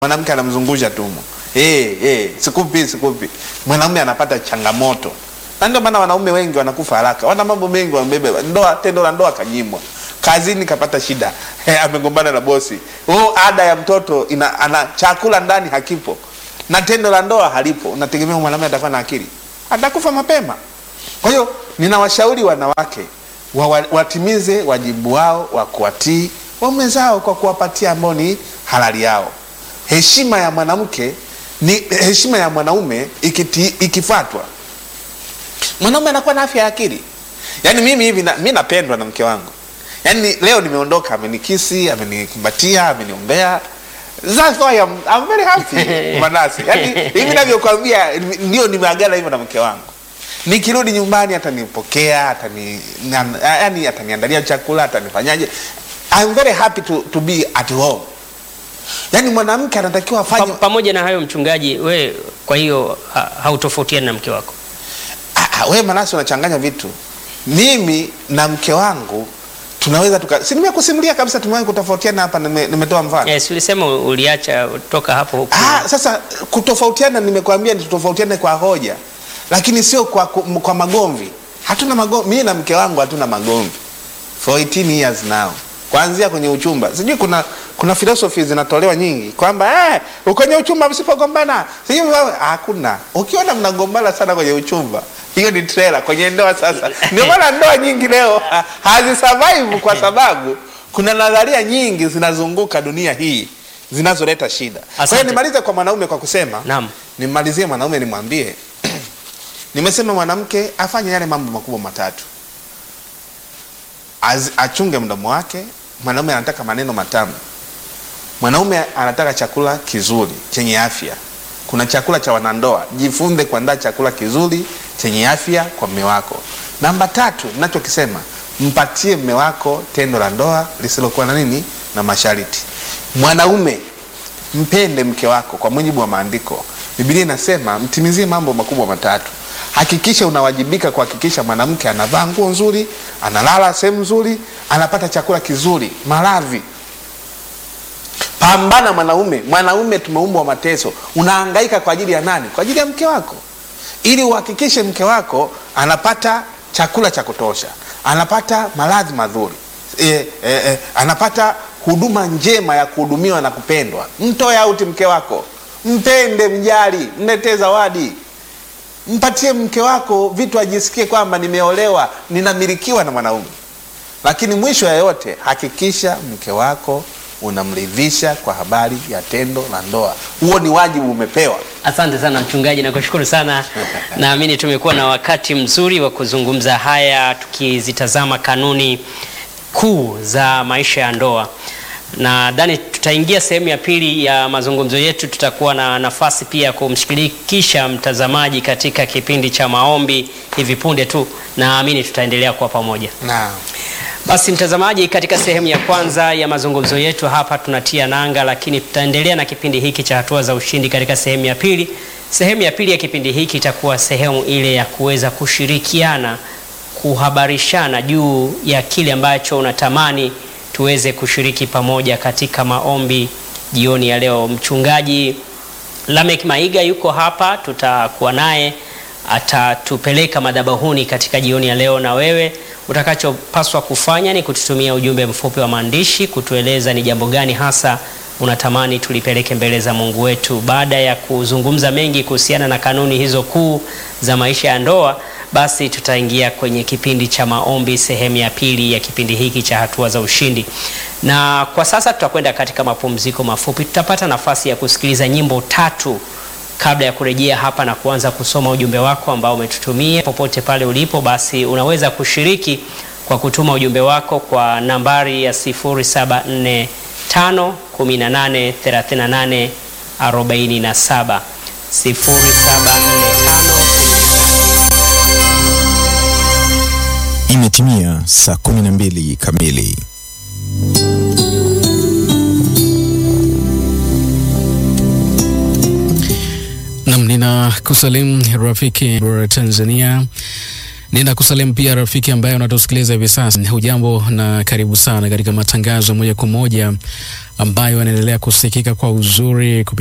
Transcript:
mwanamke anamzungusha tumo eh eh, sikupi sikupi, mwanaume anapata changamoto, na ndio maana wanaume wengi wanakufa haraka, wana mambo mengi wamebeba. Ndoa, tendo la ndoa kanyimwa, kazini kapata shida eh, amegombana na bosi, oh, ada ya mtoto ina, ana chakula ndani hakipo, na tendo la ndoa halipo. Unategemea mwanaume atakuwa na akili? Atakufa mapema. Kwa hiyo ninawashauri wanawake wa, wa, watimize wajibu wao wa kuwatii waume zao kwa kuwapatia ambao ni halali yao. Heshima ya mwanamke ni heshima ya mwanaume ikiti, ikifuatwa, mwanaume anakuwa na afya ya akili. Yaani mimi hivi na, mi napendwa na mke wangu, yaani leo nimeondoka, amenikisi, amenikumbatia, ameniombea That's why I'm, I'm very happy Manase. Yaani hivi navyokwambia ndio nimeagana hivyo na mke wangu. Nikirudi nyumbani atanipokea, atani yani ataniandalia chakula, atanifanyaje. I'm very happy to, to be at home. Yaani mwanamke anatakiwa afanye Pa, pamoja na hayo mchungaji, we kwa hiyo ha, hautofautiani na mke wako? Ah, ah, we Manase unachanganya vitu. Mimi na mke wangu tunaweza tuka, si nimekusimulia kabisa, tumewahi kutofautiana hapa, nime- nimetoa mfano Yes, ulisema uliacha toka hapo huku. Ah, sasa kutofautiana, nimekwambia ni tutofautiane kwa hoja, lakini sio kwa, ku- kwa magomvi. Hatuna magomvi, mimi na mke wangu hatuna magomvi for 18 years now, kuanzia kwenye uchumba. Sijui kuna kuna philosophy zinatolewa nyingi kwamba eh, kwenye uchumba msipogombana sijui mwa- hakuna. Ukiona mnagombana sana kwenye uchumba, hiyo ni trailer. Kwenye ndoa sasa, ndio maana ndoa nyingi leo ha- hazisurvive kwa sababu kuna nadharia nyingi zinazunguka dunia hii zinazoleta shida. Kwa hiyo Asante. nimalize kwa mwanaume kwa kusema Naam. nimalizie mwanaume nimwambie nimesema mwanamke afanye yale mambo makubwa matatu Az, achunge mdomo wake mwanaume anataka maneno matamu mwanaume anataka chakula kizuri chenye afya kuna chakula cha wanandoa jifunze kuandaa chakula kizuri chenye afya kwa mme wako namba tatu nachokisema mpatie mme wako tendo la ndoa lisilokuwa na nini na mashariti mwanaume mpende mke wako kwa mujibu wa maandiko bibilia inasema mtimizie mambo makubwa matatu hakikisha unawajibika kuhakikisha mwanamke anavaa nguo nzuri analala sehemu nzuri anapata chakula kizuri maradhi pambana mwanaume mwanaume tumeumbwa mateso unahangaika kwa ajili ya nani kwa ajili ya mke wako ili uhakikishe mke wako anapata chakula cha kutosha anapata maradhi mazuri e, e, e, anapata huduma njema ya kuhudumiwa na kupendwa mtoe auti mke wako mpende mjali mletee zawadi mpatie mke wako vitu ajisikie kwamba nimeolewa ninamilikiwa na mwanaume lakini mwisho ya yote hakikisha mke wako unamridhisha kwa habari ya tendo la ndoa huo ni wajibu umepewa Asante sana mchungaji, nakushukuru sana. Naamini tumekuwa na wakati mzuri wa kuzungumza haya tukizitazama kanuni kuu za maisha ya ndoa. Nadhani tutaingia sehemu ya pili ya mazungumzo yetu. Tutakuwa na nafasi pia ya kumshirikisha mtazamaji katika kipindi cha maombi hivi punde tu. Naamini tutaendelea kuwa pamoja. naam Basi mtazamaji, katika sehemu ya kwanza ya mazungumzo yetu hapa tunatia nanga, lakini tutaendelea na kipindi hiki cha hatua za ushindi katika sehemu ya pili. Sehemu ya pili ya kipindi hiki itakuwa sehemu ile ya kuweza kushirikiana, kuhabarishana juu ya kile ambacho unatamani tuweze kushiriki pamoja katika maombi jioni ya leo. Mchungaji Lamek Maiga yuko hapa, tutakuwa naye atatupeleka madhabahuni katika jioni ya leo, na wewe utakachopaswa kufanya ni kututumia ujumbe mfupi wa maandishi kutueleza ni jambo gani hasa unatamani tulipeleke mbele za Mungu wetu. Baada ya kuzungumza mengi kuhusiana na kanuni hizo kuu za maisha ya ndoa, basi tutaingia kwenye kipindi cha maombi, sehemu ya pili ya kipindi hiki cha hatua za ushindi. Na kwa sasa tutakwenda katika mapumziko mafupi, tutapata nafasi ya kusikiliza nyimbo tatu kabla ya kurejea hapa na kuanza kusoma ujumbe wako ambao umetutumia. Popote pale ulipo, basi unaweza kushiriki kwa kutuma ujumbe wako kwa nambari ya 0745 18 38 47 0745 Imetimia saa 12 kamili. Nam, nina kusalimu rafiki wa Tanzania Ninakusalimu pia rafiki ambaye unatusikiliza hivi sasa. Hujambo na karibu sana katika matangazo moja kwa moja ambayo yanaendelea kusikika kwa uzuri kupi